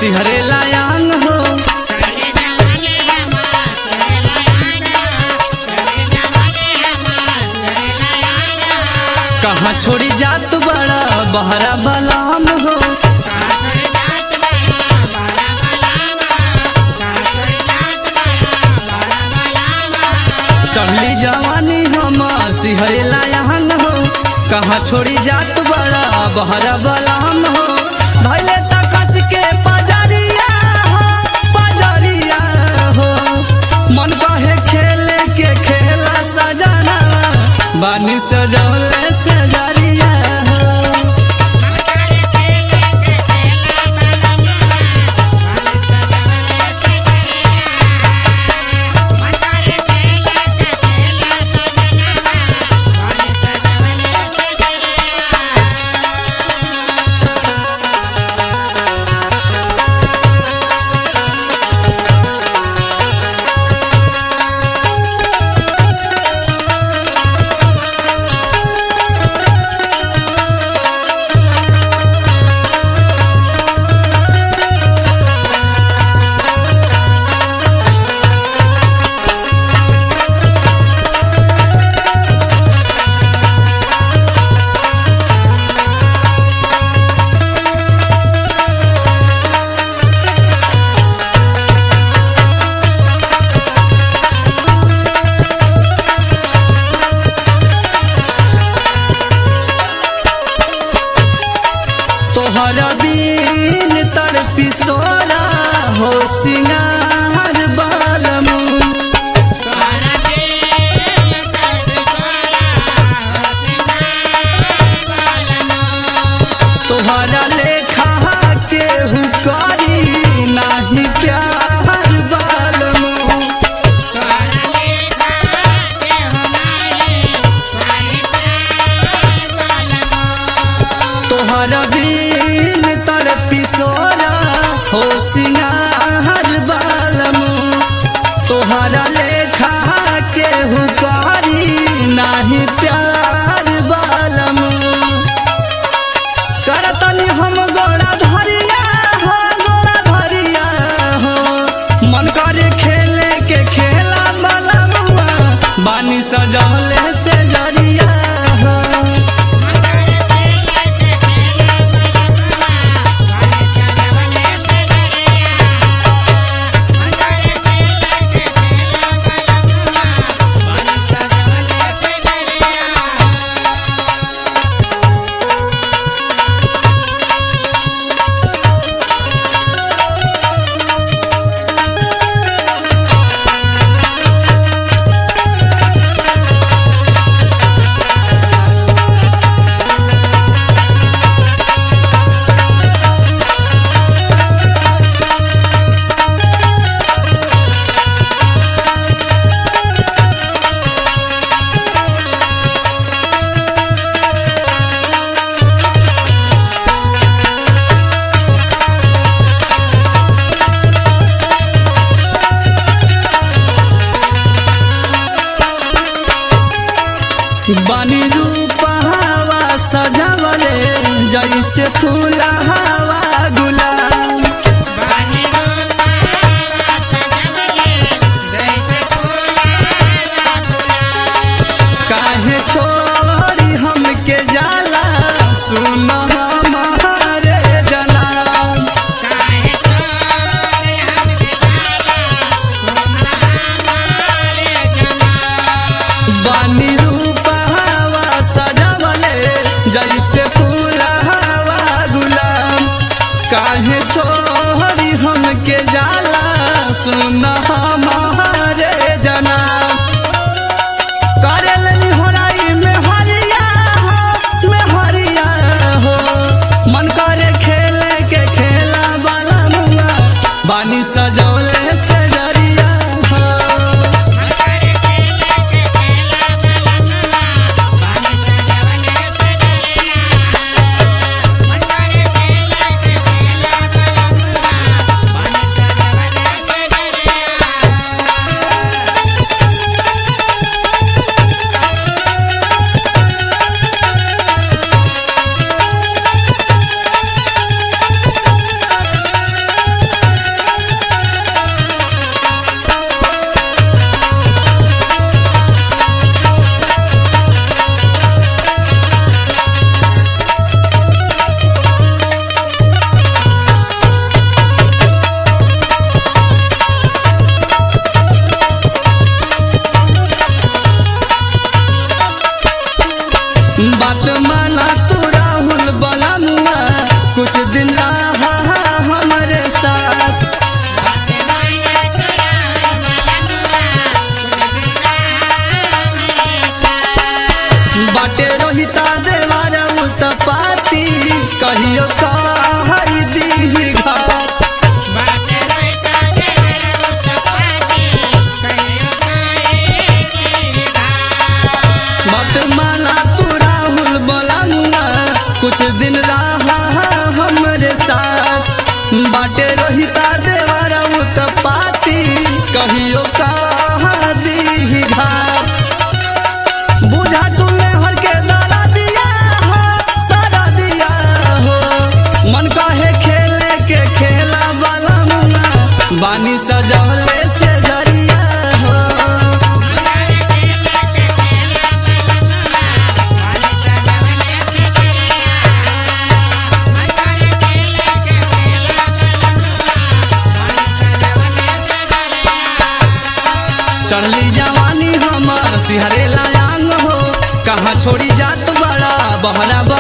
सिहरे लायांग हो कहाँ छोड़ी जात बड़ा बहरा बलाम हो चढ़ली जवानी हमार सिहरे लायांग हो कहाँ छोड़ी जात बड़ा बहरा बलाम हो धैले तकस के पजरिया हो पजरिया हो मन कहे खेले के खेला सजना बानी सजौले सजरिया हो तोहर बीन तड़पी सोरा हो सिंगार बालमू तोहरा लेखा केहू करी नाही प्यार बालमू तोहर बीन तड़पी सोरा हो सिंगार बालमू तोहरा लेखा केहू करी नाही प्यार बालमू करतनी हम गोड़ा धरिया हो गोड़ा धरिया हो मन करे खेले के खेला बलमुआ बानी सजौले से जरिया हो बानी रूप हवा सजावले जैसे फूल हवा गुलाब काहे छोड़ी हमके जाला सुन हमारे जनाब बानी रूप हवा सजावले जैसे फूल हवा गुलाब काहे छोड़ी हमके जाला सुन हमारे जनाब करेलनी होराई में हरिया हो में हरिया हो मन करे खेले के खेला वाला मुआ बानी सजौले से जरिया हो Thank you. बात माना तू राहुल बलमुआ कुछ दिन रहा हमारे साथ बाटे रोहिता देवार उत्पाती कहियो कहई दी घाट बात माना तू राहुल बलमुआ कुछ दिन रहा हमरे साथ बाटे रोहिता देवार उत्पाती कहियो कहा दी घाट बुझा तुमने हर के दादा दिया हो दादा दिया हो मन काहे खेले के खेला वाला मुआ बानी सजौले से जरिया हो चढ़ली जवानी हमर सिहरे लायांग हो कहाँ छोड़ी जात बड़ा बहरा